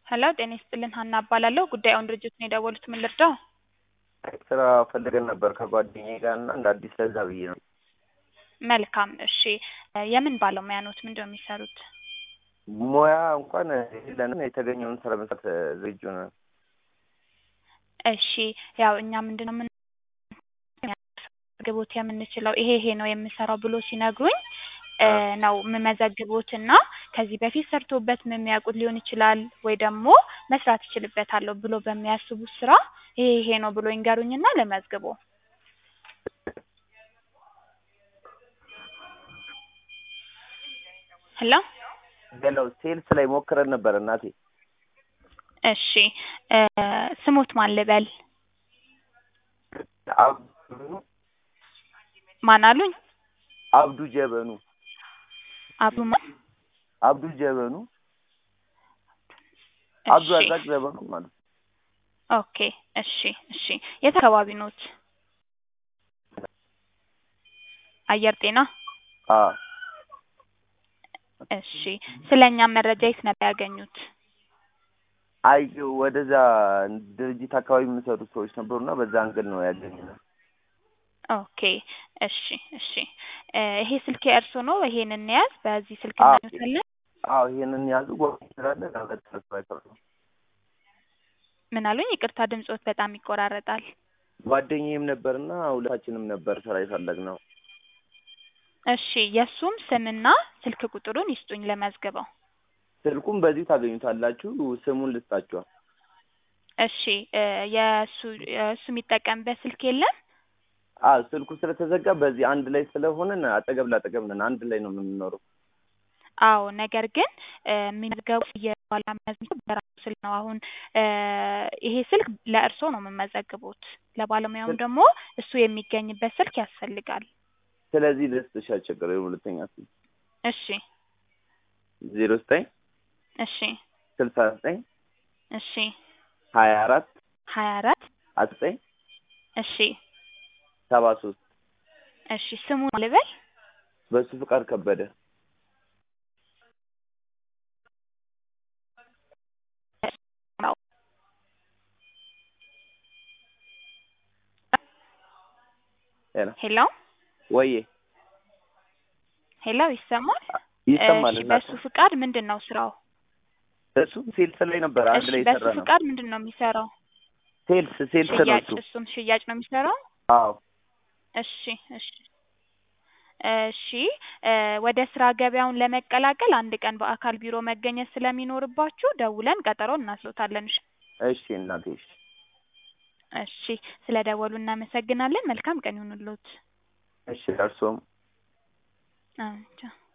ሄሎ ጤና ይስጥልን ሀና እባላለሁ። ጉዳዩን ድርጅት ነው የደወሉት። ምን ልርዳው? ስራ ፈልገን ነበር ከጓደኛዬ ጋር እና እንደ አዲስ ለዛ ብዬ ነው። መልካም እሺ። የምን ባለሙያ ኖት? ምንድን ነው የሚሰሩት? ሙያ እንኳን የለንም። የተገኘውን ስራ መስራት ዝግጁ ነን። እሺ ያው እኛ ምንድን ነው ምን ግቦት የምንችለው ይሄ ይሄ ነው የምሰራው ብሎ ሲነግሩኝ እ ነው የምመዘግቦት እና ከዚህ በፊት ሰርቶበት የሚያውቁት ሊሆን ይችላል ወይ ደግሞ መስራት እችልበታለሁ ብሎ በሚያስቡት ስራ ይሄ ይሄ ነው ብሎ ይንገሩኝና ለመዝግቦ። ሄሎ ሌላው ሴልስ ላይ ሞክረን ነበር እናቴ። እሺ እ ስሞት ማን ልበል? አብዱ ማን አሉኝ? አብዱ ጀበኑ አብዱ ማን? አብዱ ጀበኑ አብዱ እሺ አዛቅ ጀበኑ ማለት ነው። ኦኬ እሺ እሺ የት አካባቢ ኖት? አየር ጤና አዎ እሺ ስለኛም መረጃ የት ነበር ያገኙት? አይ ወደዛ ድርጅት አካባቢ የሚሰሩ ሰዎች ነበሩና በዛ አንግል ነው ያገኘነው። ኦኬ እሺ እሺ እ ይሄ ስልክ የእርሶ ነው? ይሄንን እንያዝ። በዚህ ስልክ አዎ እናገኙታለን። አዎ ይሄንን ያዙ ጓደኛ ስላለ ለመጠረፍ አይከብድም። ምን አሉኝ? ይቅርታ ድምጾት በጣም ይቆራረጣል። ጓደኛዬም ነበርና ሁለታችንም ነበር ስራ የፈለግነው። እሺ የእሱም ስምና ስልክ ቁጥሩን ይስጡኝ ለመዝግበው። ስልኩም በዚሁ ታገኙታላችሁ። ስሙን ልስጣችኋል። እሺ እ የእሱ የእሱ የሚጠቀምበት ስልክ የለም? አዎ ስልኩ ስለተዘጋ በዚህ አንድ ላይ ስለሆነን አጠገብ ላጠገብ ነን። አንድ ላይ ነው የምንኖረው። አዎ ነገር ግን እ የሚመዘገቡት የባላ መዝገብ በራሱ ስልክ ነው። አሁን እ ይሄ ስልክ ለእርሶ ነው የምመዘግቡት። ለባለሙያውም ስል- ደግሞ እሱ የሚገኝበት ስልክ ያስፈልጋል። ስለዚህ ልስጥሽ አልቸገረም። ሁለተኛ ስልክ እሺ ዜሮ ዘጠኝ እሺ ስልሳ ዘጠኝ እሺ ሀያ አራት ሀያ አራት አስራ ዘጠኝ እሺ ሰባ ሶስት እሺ ስሙን ልበል? በሱ ፍቃድ ከበደ ሄሎ ሄሎ ወዬ ሄሎ ይሰማል? ይሰማል እሺ እናት በሱ ፍቃድ ምንድን ነው ስራው? እሱ ሴልስ ላይ ነበር አንድ እሺ ላይ በሱ የሰራ ነው ፍቃድ ምንድን ነው የሚሰራው? ሴልስ ሴልስ ነው ሽያጭ፣ እሱ እሱም ሽያጭ ነው የሚሰራው? አዎ እሺ እሺ እሺ እ ወደ ስራ ገበያውን ለመቀላቀል አንድ ቀን በአካል ቢሮ መገኘት ስለሚኖርባችሁ ደውለን ቀጠሮ እናስሎታለን። እሺ እሺ እናቴ እሺ እሺ ስለ ደወሉ እናመሰግናለን። መልካም ቀን ይሁንልዎት። እሺ እርሶም አዎ ቻው።